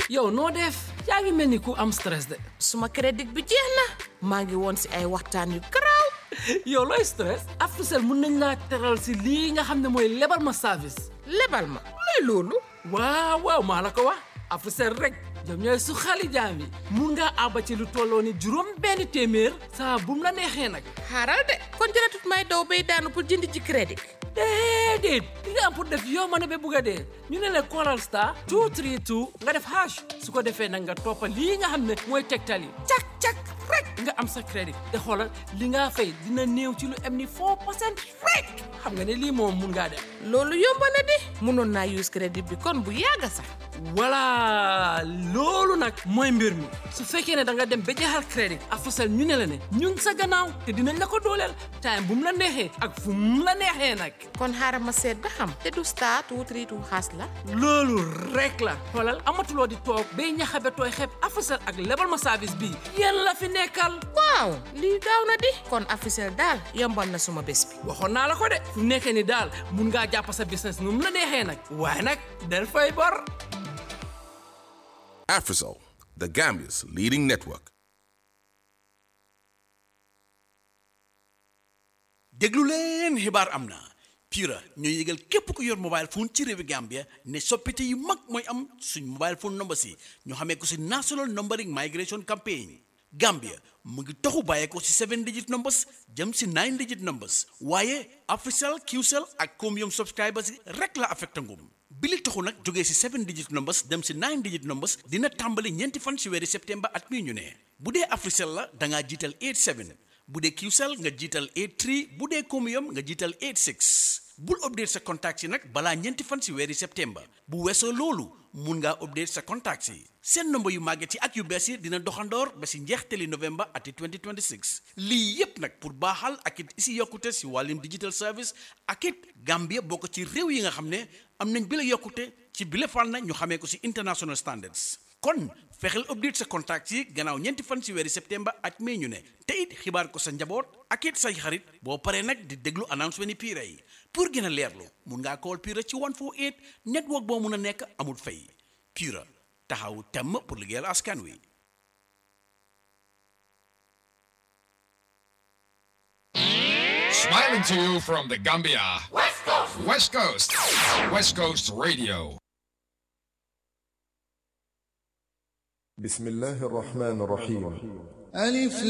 yow noo def yaa ngi mel ni ku am stress de suma crédit bi jeex na maa ngi woon si ay waxtaan yu garaaw yow looy stress Africell mun nañ laa teral si lii nga xam ne mooy lebal ma service lebal ma luy loolu waaw waaw maa la ko wax Africell rek ñoom ñooy su xali jaam yi mun ngaa àbba ci lu tolloo ni juróom benn téeméer saa bum la neexee nag xaaral de kon jëratut may daw bay daanu pour jënd ci crédit déedéet li nga am pour def yow ma ne ba bugg a dee ñu ne la Coral Star 232 nga def hash su ko defee nag nga toppa lii nga xam ne mooy tegtal yi cak cak rek nga am sa crédit te xoolal li nga fay dina néew ci lu am ni 4 pourcent rek xam nga ne lii moom mun ngaa def loolu yomb na di mënoon naa use crédit bi kon bu yàgga sax voilà loolu nag mooy mbir mi su fekkee ne da nga dem ba jeexal crédit Africell ñu ne la ne ñun sa gannaaw te dinañ la ko dooleel time bu mu la neexee ak fu mu la neexee nag kon xaaral ma seet ba xam te du star two three two xaas la loolu rek la xoolal amatuloo di toog bay ñaxabe tooy xeeb Africell ak lebal ma service bii yéen la fi nekkal waaw lii gaaw na di kon Africell daal yombal na suma bés bi waxoon naa la ko de fu nekkee ni daal mun ngaa jàpp sa business nu mu la neexee nag waaye nag del fay bor Afrisol, the Gambia's leading network. déglu leen xibaar am na Pura ñoo yëgal képp ku yor mobile phone ci réewi Gambia ne soppite yu mag mooy am suñ mobile phone number si ñu xamee ko si National Numbering Migration Campaign Gambia mu ngi taxu bàyyee ko si seven digit numbers jëm si nine digit numbers waaye Africell Qcell ak Comium subscribers yi rek la affecté ngum bi li taxu nag jógee si seven digit numbers dem si nine digit numbers dina tàmbali ñeenti fan si weeri septembre at mii ñu ne bu dee Africell la da ngaa jiital 87 bu dee Qcell nga jiital 83 bu dee Comium nga jiital 86 bul update sa contacts yi nag balaa ñeenti fan si weeri septembre bu weesoo loolu mun ngaa update sa contacts yi seen nomba yu màgget yi ak yu bees yi dina doxandoor ba si njeextali novembre ati 2026 lii yépp nag pour baaxal ak it isi yokkute si wàllum digital service ak it Gambia bokk ci réew yi nga xam ne am nañ bi la yokkute ci bile fànn ñu xamee ko si international standards kon fexeel update sa contacts yi gannaaw ñeenti fan si weeri septembre at mai ñu ne te it xibaar ko sa njaboot ak it say xarit boo paree nag di déglu announcement ni Pura yi pour gën a leerlu mun ngaa call Pura ci 148 network boo mun a nekk amul fay Pura taxaw temm pour liggéeyal askan wi. Smiling to you from the Gambia. West Coast. West Coast. West Coast Radio. بسم الله الرحمن الرحيم ألف